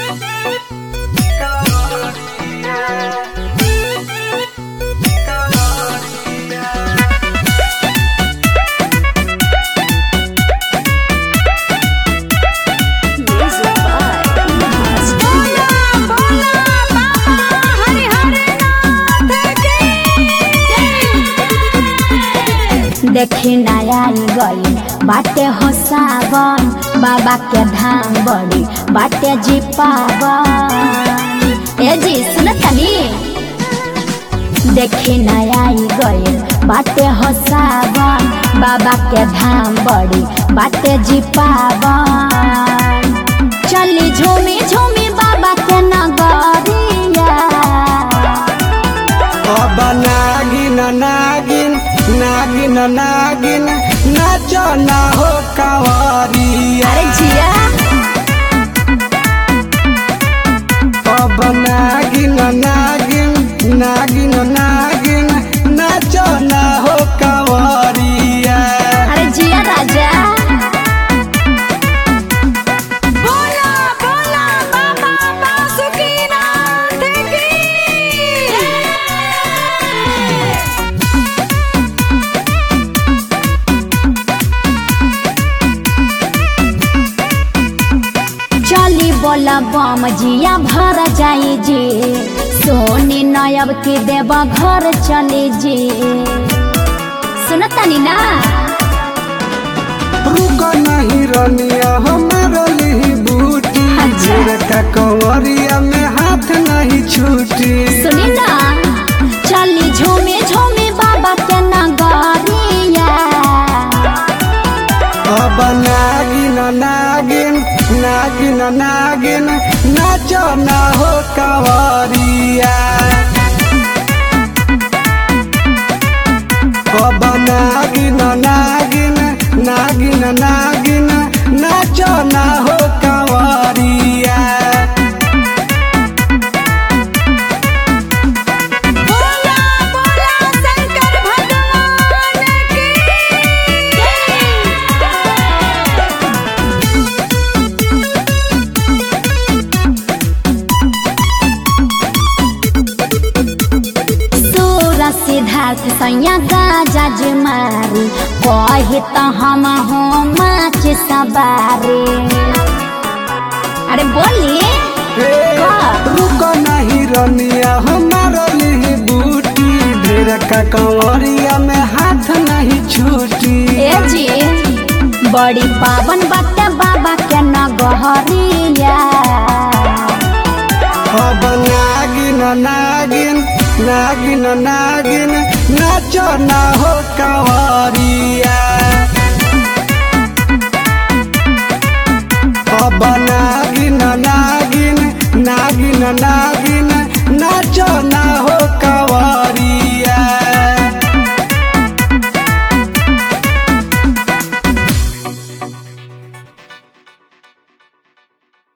Music by Master. देखी नया गई बाटे हो सावन बाबा के धाम बड़ी बाटे जी पावन ए जी सुन तनी देखी नया गई बाटे हो सावन बाबा के धाम बड़ी बाटे जी पावन चली झूमी झूमी बाबा के नगरिया अब नागिन नागिन नागिन नागिन नाचो ना हो कवरिया अरे जिया अब नागिन नागिन नागिन नागिन नाचो ना हो कवरिया अरे जिया राजा बोला बोला बाबा बासुकीनाथ की चली बोला बम जिया भर जाई जी सोनी नयब की देव घर चली जी सुनतनी ना रुक नहीं रनिया हमारा लिही बूटी अच्छा। का कंवरिया में हाथ नहीं छूटी सुनी ना चली झूमे झूमे बाबा के नगरिया अब नागिन नागिन नागिन नागिन नाचो ना हो कवरिया अब नागिन नागिन नागिन नागिन नाचो ना हो कवरिया बोला बोला शंकर भगवान की सूर सिद्धार्थ सैया गाजा जी मारी कही तो हम हो माच सवारी अरे बोली का? रुक नहीं रनिया हमारा लिही बूटी ढेर का कंवरिया में हाथ नहीं छूटी ए जी बड़ी पावन बाटे बाबा के नगहरिया अब नागिन नागिन नागिन नागिन नाचो ना हो कंवरिया अब नागिन नागिन नागिन नागिन नाचो ना